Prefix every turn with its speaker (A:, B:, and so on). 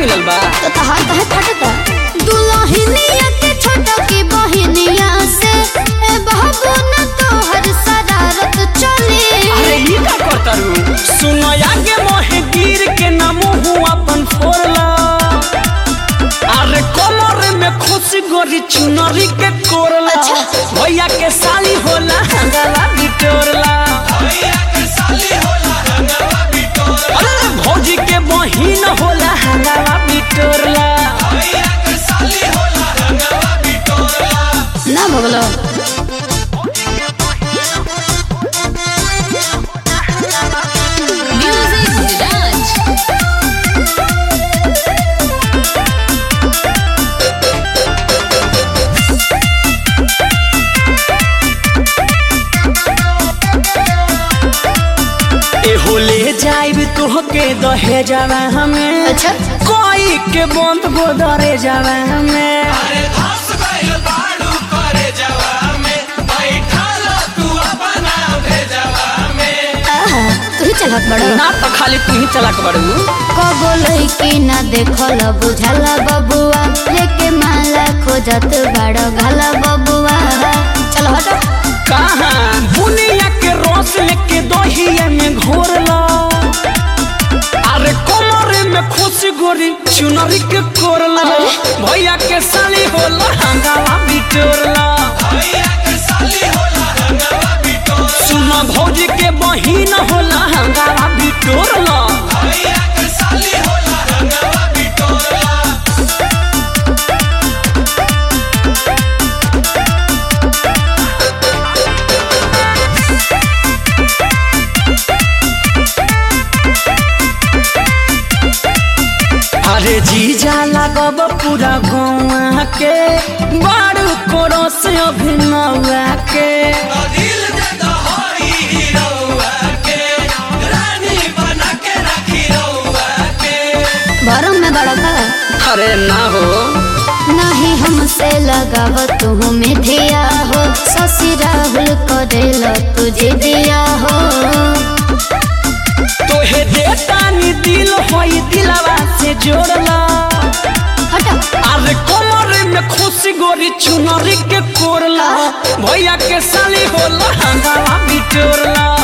A: मिलल बा
B: तो तहार कहे फटता दुल्हनिया के छोटा की बहिनिया से ए बाबू न तोहर शरारत चली
A: अरे ई का करतारू सुनो आगे मोहे गिर के ना मुंह अपन फोड़ला अरे कमर में खुशी गोरी चुनरी के कोरला
B: अच्छा।
A: भैया के साली होला हंगला बिटोरला अरे भौजी के बहिन होला हंगला बिटोरला
B: ना भगलो
C: Music Lounge.
A: ए होले जाइब तोहके दहे जावा हमें
B: अच्छा
A: कोई के बंद गोदरे जावा हमें
B: आहा तू ही चलत बड़ो
A: ना तो खाली तू ही चला के बड़ू
B: कबो लइकी ना देखल बुझला बबुआ लेके माला खोजत बड़ो घला बबुआ चल हटो
A: कहाँ बुनिया के रस लेके दहिया में घोरला अरे कमर में खुशी गोरी चुनरी के कोरला भैया के साली होला हंगावा बिटोरला सुना भौजी के बहिन होला हंगावा बिटोरला अरे जीजा लागब पूरा गौआ के बारू कोरो से अभिनवा के
B: भरम में बड़ो का
A: अरे ना हो
B: नहीं हमसे लगाव तू मिथिया हो शशि राहुल को दिल तुझे दिया हो
A: तोहे देतानी दिल होई दिलवा से जोड़ला
B: हटो
A: अरे कमर में खुशी गोरी चुनरी के कोरला भैया के साली होला हंगावा बिटोरला